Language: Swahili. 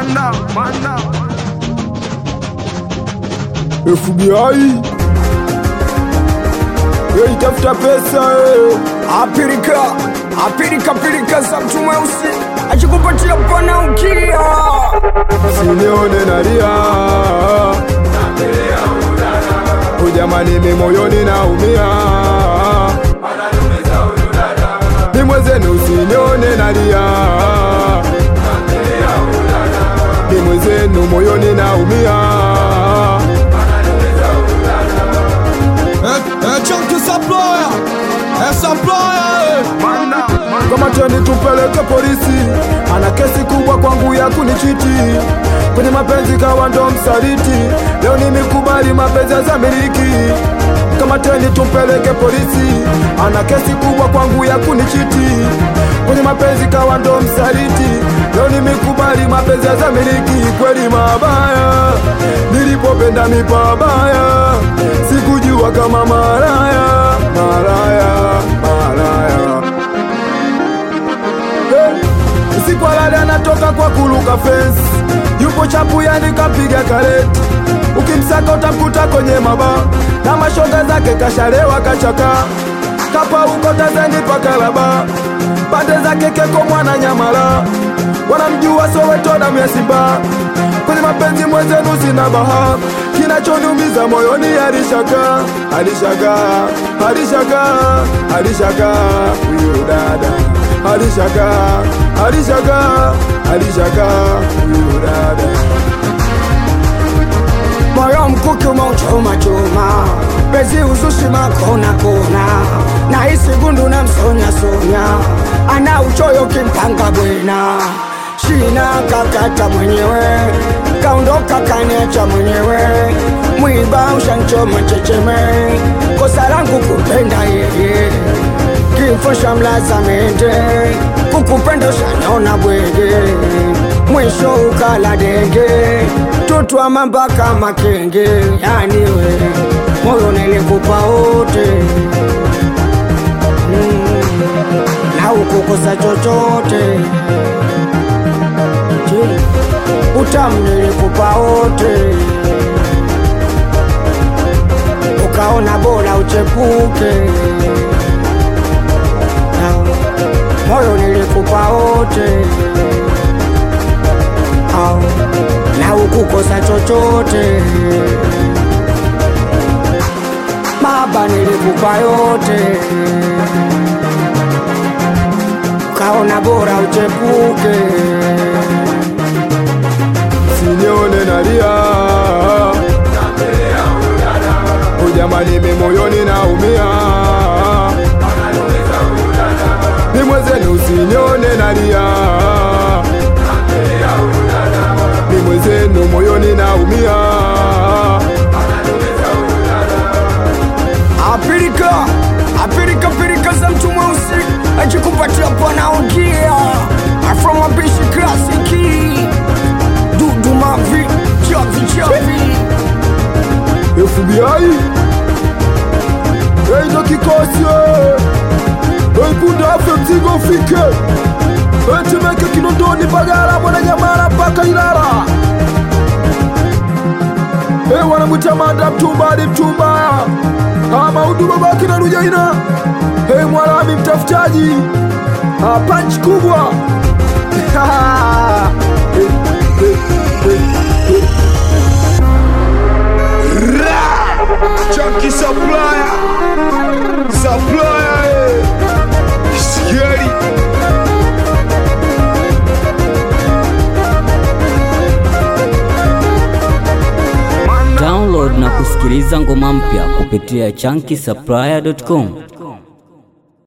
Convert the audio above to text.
Mana, mana. FBI Hey, tafuta pesa hey. apirika apirika pirika za mtu mweusi akikupatia pana ukia Sinione nalia Ujamani mimi moyoni naumia Ni mwenzenu usinione nalia Ni mwenzenu moyoni naumia Mana, kama teni tupeleke polisi, ana kesi kubwa kwangu ya kunichiti kwenye mapenzi, kawa ndo msaliti. Leo nimekubali mapenzi ya zamiliki, kama teni tupeleke polisi, ana kesi kubwa kwangu ya kunichiti kwenye mapenzi, kawa ndo msaliti. Leo nimekubali mapenzi ya zamiliki, kweli mabaya, nilipopenda mipabaya, sikujua kama maraya, maraya, maraya Usiku halali anatoka kwa kuluka fence, yupo chapu yani kapiga kareti. Ukimsaka utamkuta kwenye maba na mashoga zake kashalewa kachaka kapa uko Tanzania paka laba pande zake keko mwana nyamala wanamjua Soweto damu ya Simba kwenye mapenzi mwenzenu sina baha kinachoniumiza moyoni alishaka alishaka alishaka alishaka huyu dada alishaka alishaka alishaka huyu dada moyo mkuki umauchoma choma bezi uzushi makona kona na hisi gundu na msonya sonya ana uchoyo kimpanga bwena shina kakata mwenyewe kaondoka kaniacha mwenyewe mwiba ushanchoma checheme kosa langu kupenda yeye kifo cha mlaza mende kukupenda ushaniona bwege mwisho ukala denge tutwa mambaka makenge yani we moyo nilikupa wote mm, na ukukosa chochote Je, utamu nilikupa wote ukaona bora uchepuke na moyo nilikupa wote au na ukukosa chochote baba nilikupa yote ukaona bora uchepuke sinione nalia ujamani mimi moyoni naumia ni mwenzenu usinione nalia ni mwenzenu moyoni naumia apirika apirika pirika za mtu mweusi akikupatia pana ukia afromabishi klasiki dudu mavi chavi chavi FBI Hey ndo kikosi Hey punda afe mzigo ufike Hey Temeke Kinondoni Bagala Mwananyamala mpaka Ilala Hey wanamwita Manda Mtumba hadi Mtumba Ama Udu babaki na Rujaina Hey Mwalami mtafutaji Ah, Punch kubwa hey, hey, hey, hey. Chunky supplier. Supplier. eh. Scary. Download na kusikiliza ngoma mpya kupitia chunky supplier.com.